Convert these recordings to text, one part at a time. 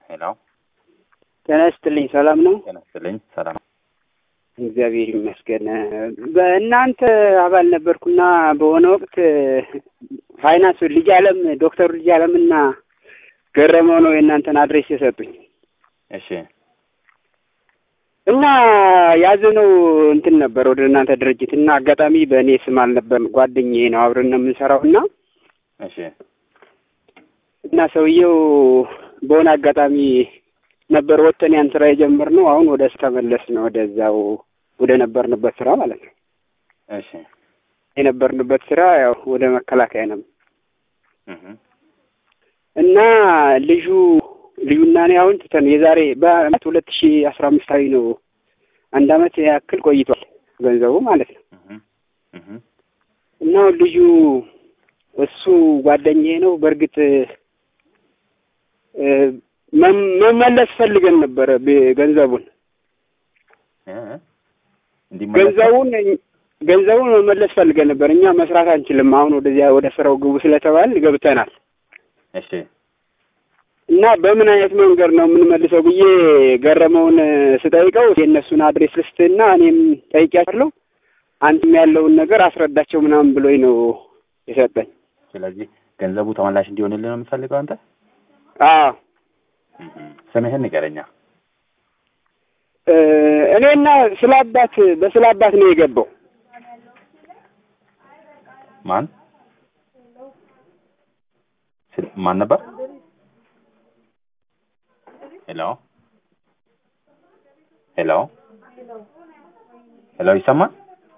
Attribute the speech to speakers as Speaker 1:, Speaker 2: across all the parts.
Speaker 1: ሄሎ
Speaker 2: ጤና ይስጥልኝ። ሰላም ነው?
Speaker 1: ጤና ይስጥልኝ። ሰላም
Speaker 2: እግዚአብሔር ይመስገን። በእናንተ አባል ነበርኩና በሆነ ወቅት ፋይናንስ ልጅ አለም ዶክተር ልጅ አለምና ገረመው ነው የእናንተን አድሬስ የሰጡኝ
Speaker 1: እሺ
Speaker 2: እና ያዘነው እንትን ነበር ወደ እናንተ ድርጅት እና አጋጣሚ በእኔ ስም አልነበር ጓደኛዬ ነው አብረን ነው የምንሰራው እና
Speaker 1: እሺ
Speaker 2: እና ሰውየው በሆነ አጋጣሚ ነበር ወጥተን ያን ስራ የጀመርነው። አሁን ወደ ተመለስ ነው ወደዛው ወደ ነበርንበት ስራ ማለት ነው።
Speaker 1: እሺ
Speaker 2: የነበርንበት ስራ ያው ወደ መከላከያ ነው
Speaker 1: እህ
Speaker 2: እና ልጁ ልዩና እኔ አሁን ትተን የዛሬ በአመት ሁለት ሺ አስራ አምስት ላይ ነው አንድ አመት ያክል ቆይቷል ገንዘቡ ማለት ነው።
Speaker 1: እህ እህ
Speaker 2: እና አሁን ልጁ እሱ ጓደኛዬ ነው። በእርግጥ እ መም- መመለስ ፈልገን ነበረ ብ- ገንዘቡን
Speaker 1: እ እንዲመለስ
Speaker 2: ገንዘቡን ገንዘቡን መመለስ ፈልገን ነበር። እኛ መስራት አንችልም። አሁን ወደዚያ ወደ ስራው ግቡ ስለተባል ገብተናል
Speaker 1: እሺ
Speaker 2: እና በምን አይነት መንገድ ነው የምንመልሰው ብዬ ገረመውን ስጠይቀው የእነሱን አድሬስ ልስትና እኔም ጠይቂያለሁ አንተም ያለውን ነገር አስረዳቸው ምናምን ብሎኝ ነው የሰጠኝ።
Speaker 1: ስለዚህ ገንዘቡ ተመላሽ እንዲሆንልን ነው የምትፈልገው አንተ?
Speaker 2: አዎ
Speaker 1: እህ ስምህን ንገረኛ።
Speaker 2: እ እኔና ስለ አባት በስለ አባት ነው የገባው።
Speaker 1: ማን ስል- ማን ነበር? ሄሎ ሄሎ ሄሎ ይሰማል?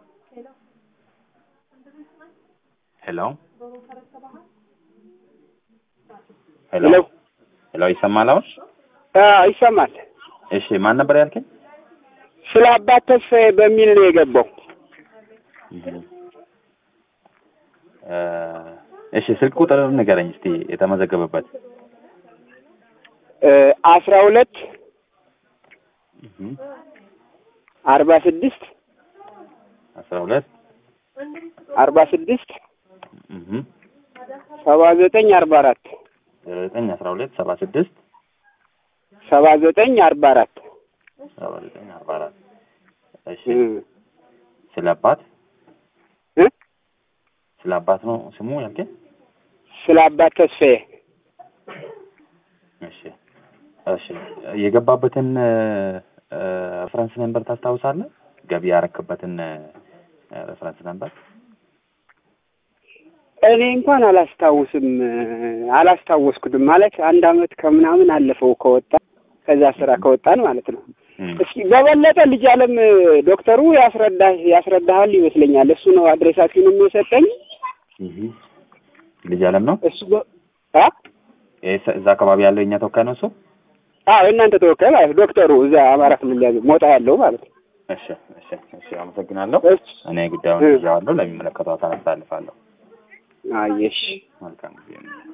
Speaker 1: ሄሎ ሄሎ
Speaker 2: ሄሎ
Speaker 1: ሄሎ ይሰማል አሁን?
Speaker 2: አዎ ይሰማል።
Speaker 1: እሺ ማን ነበር ያልከኝ?
Speaker 2: ስለ አባት ተስፋዬ በሚል ነው የገባው።
Speaker 1: እ እሺ ስልክ ቁጥር ንገረኝ እስቲ የተመዘገበበት።
Speaker 2: እ አስራ ሁለት
Speaker 1: እህ
Speaker 2: አርባ ስድስት
Speaker 1: አስራ ሁለት
Speaker 2: አርባ ስድስት
Speaker 1: እህ
Speaker 2: ሰባ ዘጠኝ አርባ አራት
Speaker 1: ዘጠኝ አስራ ሁለት ሰባ ስድስት
Speaker 2: ሰባ ዘጠኝ አርባ አራት
Speaker 1: ሰባ ዘጠኝ አርባ አራት እሺ
Speaker 2: እ
Speaker 1: ስለ አባት
Speaker 2: እ
Speaker 1: ስለ አባት ነው ስሙ ያልከኝ?
Speaker 2: ስለ አባት ተስፋዬ
Speaker 1: እሺ እሺ የገባበትን ሬፈረንስ ነምበር ታስታውሳለህ? ገቢ ያረክበትን ሬፈረንስ ነምበር
Speaker 2: እኔ እንኳን አላስታውስም አላስታወስኩትም። ማለት አንድ አመት ከምናምን አለፈው ከወጣ ከዛ ስራ ከወጣን ማለት ነው። እስኪ በበለጠ ልጅ አለም ዶክተሩ ያስረዳ ያስረዳሃል ይመስለኛል። እሱ ነው አድሬሳችሁንም የሰጠኝ
Speaker 1: ልጅ አለም ነው
Speaker 2: እሱ በ- አ
Speaker 1: ይሄ እዛ አካባቢ ያለው የኛ ተወካይ ነው እሱ።
Speaker 2: አዎ የእናንተ ተወካይ ማለት ነው። ዶክተሩ እዛ አማራ ክልል ያለው ሞጣ ያለው ማለት ነው።
Speaker 1: እሺ እሺ እሺ አመሰግናለሁ።
Speaker 2: እሺ
Speaker 1: እኔ ጉዳዩን
Speaker 2: እ።
Speaker 1: ይዤዋለሁ፣ ለሚመለከተው አካል አስተላልፋለሁ።
Speaker 2: አየሽ
Speaker 1: መልካም ጊዜ